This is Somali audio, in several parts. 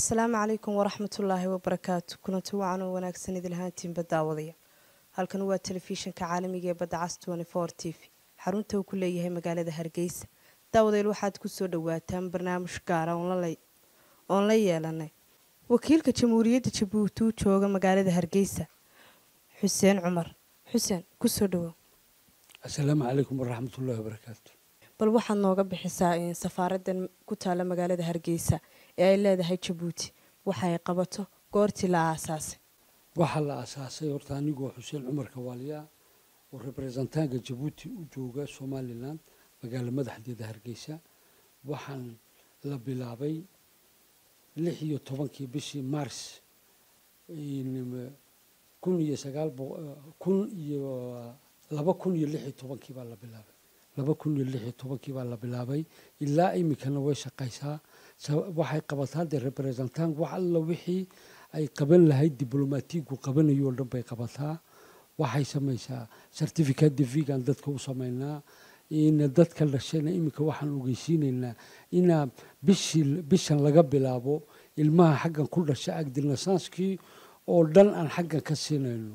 asalaamu calaykum waraxmatullaahi wabarakaatu kulanti wacan oo wanaagsan idilhaantiinba daawadaya halkan waa telefishinka caalamiga ee badda cas t v xarunta uu ku leeyahay magaalada hargeysa daawadeel waxaad kusoo dhawaataan barnaamij gaara oon la yeelanay wakiilka jamhuuriyadda jabuuti u jooga magaalada hargeysa xuseen cumar xuseen kusoo dhawow asalaamu calaykum waraxmatullahi wabarakaatu bal waxaad nooga bixisaa safaaradan ku taala magaalada hargeysa ee ay leedahay jabuuti waxa ay qabato goortii la aasaasay waxaa la asaasay horta anigoo xuseen cumar kawaaliyaa oo rebrezentaanka jabuuti u jooga somalilan magaalo madaxdeeda hargeysa waxaan la bilaabay lix iyo tobankii bishii mars kun iyo sagaal kun iyo laba kun iyo lix iyo tobankii baa la bilaabay laba kun iyo lix iyo tobankii baa la bilaabay ilaa iminkana way shaqaysaa waxay qabataa dee representant wax alla wixii ay qaban lahayd diblomaatigu qabanayo o dhan bay qabataa waxay samaysaa certificate de vigan dadka u samaynaa ina dadka dhashayna iminka waxaan ogeysiinaynaa inaa bishii bishan laga bilaabo ilmaha xaggan ku dhasha agdinasanskii oo dhan aan xaggan ka siinayno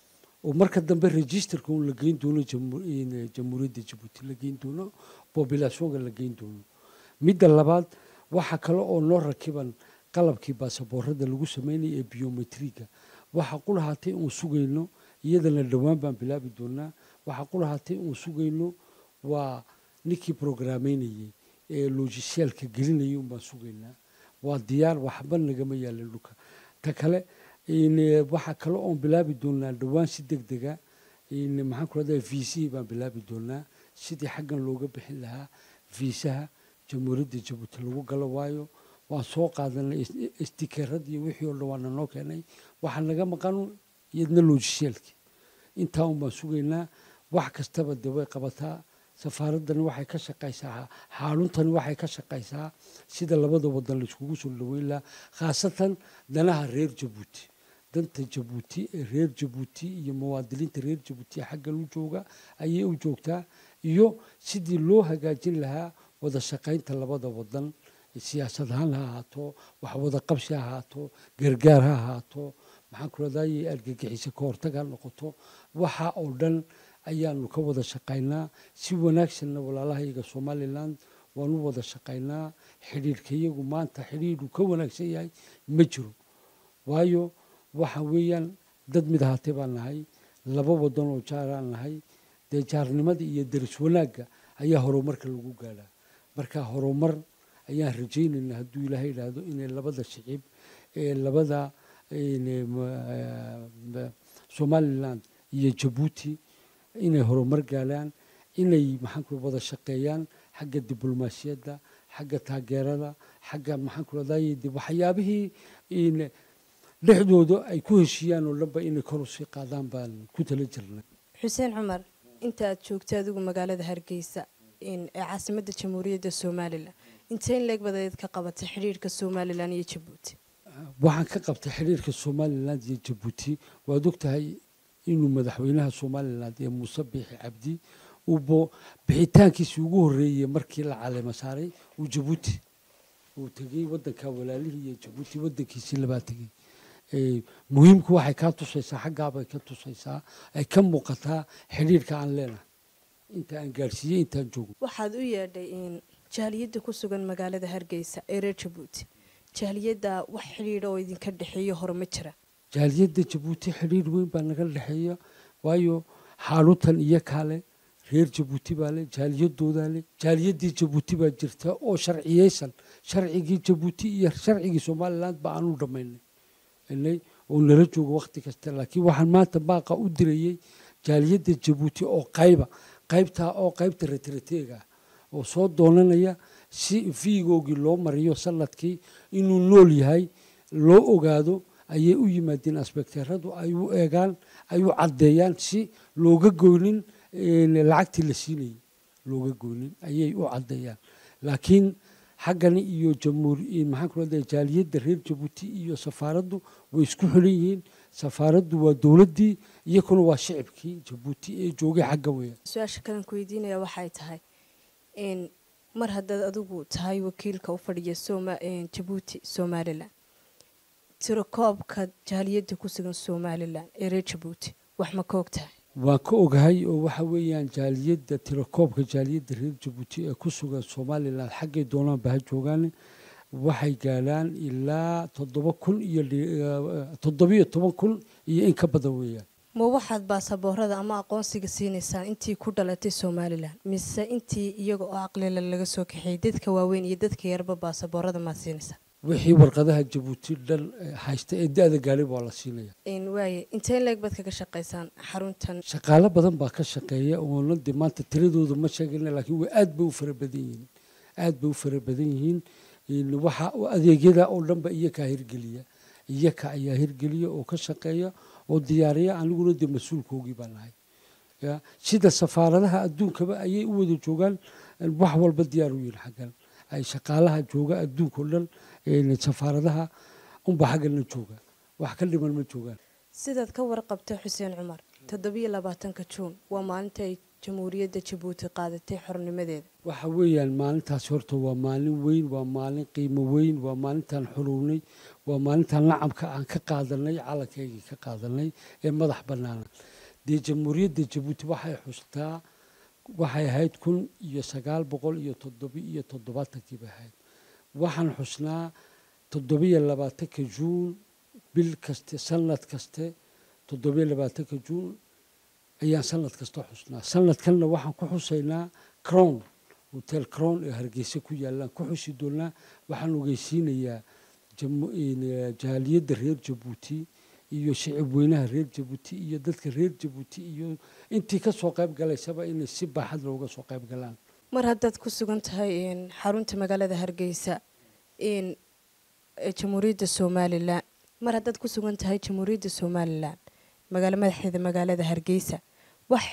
oo marka dambe registerka un la geyn doono jamhuuriyadda jabuuti la geyn doono bobulationka la geyn doono midda labaad waxaa kale oo noo rakiban qalabkii baasaboorada lagu sameynaya ee biometriga waxaa qulahaatay uun sugayno iyadana dhowaan baan bilaabi doonaa waxaa qulahaatay uun sugayno waa ninkii programeynayey ee logisiaalka gelinayay un baan sugaynaa waa diyaar waxba nagama yaalan dhulka ta kale waxaa kale oon bilaabi doonaa dhowaan si deg dega maxaan ku rahdaa viisihii baan bilaabi doonaa sidii xaggan looga bixin lahaa viisaha jamhuuriyadda jabuuti lagu galo waayo waan soo qaadanay istikeeradii wixii oo dhan waana noo keenay waxaa naga maqan iyadna logisiaalkii intaa un baan sugaynaa wax kastaba dee way qabataa safaaraddani waxay ka shaqaysaa xaaluntani waxay ka shaqaysaa sida labada wadan laiskugu soo dhaweyn lahaa khaasatan danaha reer jabuuti danta jabuuti ee reer jabuuti iyo muwaadiniinta reer jabuuti ee xaggan u jooga ayay u joogtaa iyo sidii loo hagaajin lahaa wada shaqaynta labada wadan siyaasad ahaan ha ahaato wax wada qabsi ha ahaato gargaar ha ahaato maxaan ku radaaye argagixiso ka hortag ha noqoto waxa oo dhan ayaanu ka wada shaqaynaa si wanaagsanna walaalahayaga somalilan waan u wada shaqaynaa xidhiirkayagu maanta xidhiidhu ka wanaagsan yahay ma jiro waayo waxa weeyaan dad mid ahaatay baan nahay laba wadan oo jaaraan nahay dee jaarnimada iyo daris wanaagga ayaa horumarka lagu gaadhaa marka horumar ayaan rajaynaynaa hadduu ilaahay idhaahdo inay labada shicib ee labada somalilan iyo jabuuti inay horumar gaadhaan inay maxaan ku wada shaqeeyaan xagga diblomaasiyadda xagga taageerada xagga maxaan ku radaaye waxyaabihii dhexdooda ay ku heshiiyaan oo dhanba inay kor usii qaadaan baan ku tala jirnay xuseen cumar inta aad joogtay adigu magaalada hargeysa ee caasimadda jamhuuriyadda somalilan intee in leeg badeed ka qabatay xidhiirka somalilan iyo jabuuti waxaan ka qabtay xidhiirka somalilan iyo jabuuti waad ogtahay inuu madaxweynaha somalilan ee muuse biixi cabdi uubo bixitaankiisii ugu horreeyey markii la caleema saaray uu jabuuti uu tegey wadanka walaalihii iyo jabuuti wadankiisii labaa tegey muhiimku waxay kaa tusaysaa xaggaabay ka tusaysaa ay ka muuqataa xidhiirka aan leenahay inta aan gaadhsiiyey intaan joogo waxaad u yeedhay jaaliyadda ku sugan magaalada hargeysa ee reer jabuuti jaaliyadda wax xidhiidha oo idinka dhexeeyo hore ma jira jaaliyadda jabuuti xidhiir weyn baa naga dhexeeya waayo xaalutan iyo kaale reer jabuuti baa le jaaliyadoodaa le jaaliyaddii jabuuti baa jirta oo sharciyeysan sharcigii jabuuti iyo sharcigii somalilan ba aanu dhammaynay oo nala joogo wakhti kasta laakiin waxaan maanta baaqa u dirayey jaaliyadda jabuuti oo qayba qaybtaa oo qaybta retrateega ah oo soo doonanaya si fiigoogii loo mariyo sanadkii inuu nool yahay loo ogaado ayay u yimaadeen asbekteeradu ay u eegaan ay u caddeeyaan si looga goynin lacagtii la siinayay looga goynin ayay u caddeeyaan laakiin xaggani iyo jamhuur maxaan ku radaa jaaliyadda reer jabuuti iyo safaaraddu way isku xiran yihiin safaaraddu waa dowladdii iyakuna waa shicibkii jabuuti ee joogay xagga weya su-aasha kalan ku weydiinaya waxay tahay mar haddaad adigu tahay wakiilka u fadhiya jabuuti somalilan tirakoobka jaaliyadda ku sugan somalilan ee reer jabuuti wax ma ka og tahay waan ka ogahay oo waxa weeyaan jaaliyadda tirakoobka jaaliyadda reer jabuuti ee ku sugan somalilan xaggay doonaanba ha joogaan waxay gaadhaan ilaa toddoba kun iyo toddobiyo toban kun iyo in ka badan weeyaan ma waxaad baasaboorada ama aqoonsiga siinaysaan intii ku dhalatay somalilan mise intii iyaga oo aqlila laga soo kaxeeyey dadka waaweyn iyo dadka yarba baasaboorada maad siinaysaa wixii warqadaha jabuuti dhan haysta ee da-da gaari baa la siinaya waaye intee leeg baad kaga shaqaysaan xaruntan shaqaalo badan baa ka shaqeeya oona de maanta tiradooda ma sheegayna laakiin way aad bay u fara badan yihiin aad bay u fara badan yihiin waxa adeegyada oo dhan ba iyakaa hirgeliya iyaka ayaa hirgeliya oo ka shaqeeya oo diyaariya aniguna dee mas-uulkoogii baan nahay sida safaaradaha adduunkaba ayay u wada joogaan wax walba diyaar u yihin xaggan ay shaqaalaha jooga adduunkao dhan safaaradaha unba xaggana jooga wax ka dhiman ma joogaan sidaad ka warqabta xuseen cumar toddobiyo labaatanka juun waa maalinta ay jamhuuriyadda jabuuti qaadatay xornimadeeda waxa weeyaan maalintaas horta waa maalin weyn waa maalin qiimo weyn waa maalintaan xuruwnay waa maalintaan nacamka aan ka qaadanay calankaygii ka qaadanay ee madax bannaana dee jamhuuriyadda jabuuti waxay xustaa waxay ahayd kun iyo sagaal boqol iyo toddobi iyo toddobaatankii bay ahayd waxaan xusnaa toddobiyo labaatanka juun bil kaste sanad kaste toddobiyo labaatanka juun ayaan sanad kasta xusnaa sanadkanna waxaan ku xusaynaa crown hotel crown ee hargeysa ku yaallaan ku xusi doonaa waxaan ogeysiinayaa jaaliyadda reer jabuuti iyo shicib weynaha reer jabuuti iyo dadka reer jabuuti iyo intii ka soo qayb galaysaba inay si baaxad looga soo qayb galaan mar haddaad ku sugan tahay xarunta magaalada hargeysa jamhuuriyadda somalilan mar haddaad ku sugan tahay jamhuuriyadda somalilan magaalo madaxeeda magaalada hargeysa wax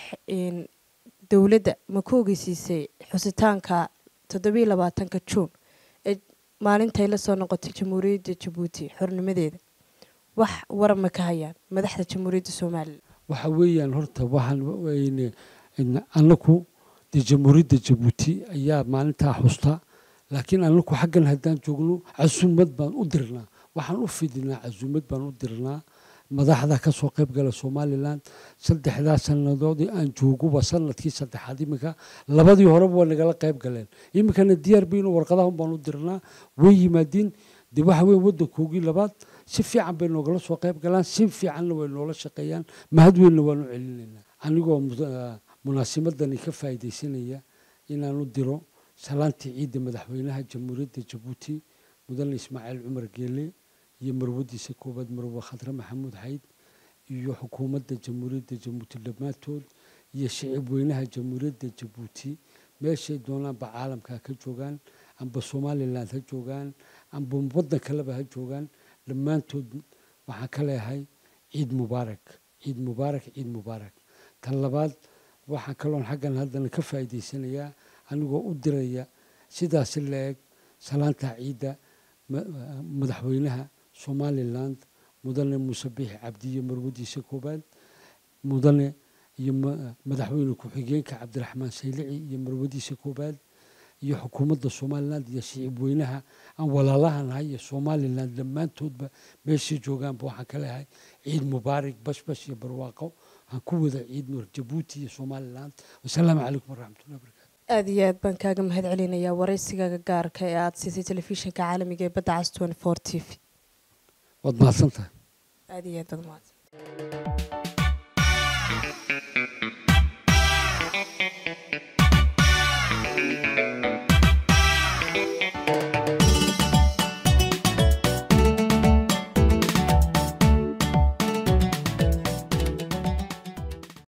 dowladda ma ku ogeysiisay xusitaanka toddobiyo labaatanka juun ee maalintay la soo noqotay jamhuuriyadda jabuuti xornimadeeda wax warab ma ka hayaan madaxda jamhuuriyadda somalilan waxa weeyaan horta waxaan anaku dee jamhuuriyadda jabuuti ayaa maalintaa xusta laakiin anaku xaggan haddaan joogno casuumad baan u dirnaa waxaan u fidinaa casuumad baan u dirnaa madaxda ka soo qayb gala somalilan saddexdaa sannadoodii aan jooguba sanadkii saddexaad iminka labadii horeba waa nagala qayb galeen iminkana diyaar baynu warqadahan baan u dirnaa way yimaadiin dee waxa weeye waddankoogii labaad si fiican bay noogala soo qayb galaan si fiicanna way noola shaqeeyaan mahad weynna waanu celinaynaa anigoo munaasimadani ka faa'iidaysanaya inaanu diro salaantii ciidda madaxweynaha jamhuuriyadda jabuuti mudane ismaaciil cumar geele iyo marwadiisa koowaad marwe khadre maxamuud xayd iyo xukuumadda jamhuuriyadda jabuuti dhammaantood iyo shicib weynaha jamhuuriyadda jabuuti meeshay doonaanba caalamka ka joogaan amba somalilan ha joogaan amba waddan kaleba ha joogaan dhammaantood waxaan ka leeyahay ciid mubaarak ciid mubaarak ciid mubaarak tan labaad waxaan kaloon xaggan haddana ka faa'iidaysanayaa anigoo u diraya sidaasi la eg salaanta ciidda madaxweynaha somaliland mudane muuse biixi cabdiyo marwadiisa koobaad mudane iyo madaxweyne ku-xigeenka cabdiraxmaan saylici iyo marwadiisa koobaad iyo xukuumadda somaliland iyo shicib weynaha aan walaalaha iyo somaliland dhammaantoodba meeshay joogaanba waxaan ka leeyahay ciid mubaarak bashbash iyo barwaaqo aan ku wada ciid nur jabuuti iyo somaliland wasalaamu calaykum waraxmatullahi barakatu aada iyo aad baan kaaga mahad celinayaa waraysigaaga gaarka ee aada siisay telefishinka caalamiga ee badda cas t v waad mahadsan tahay aada iyo aad baad mahadsan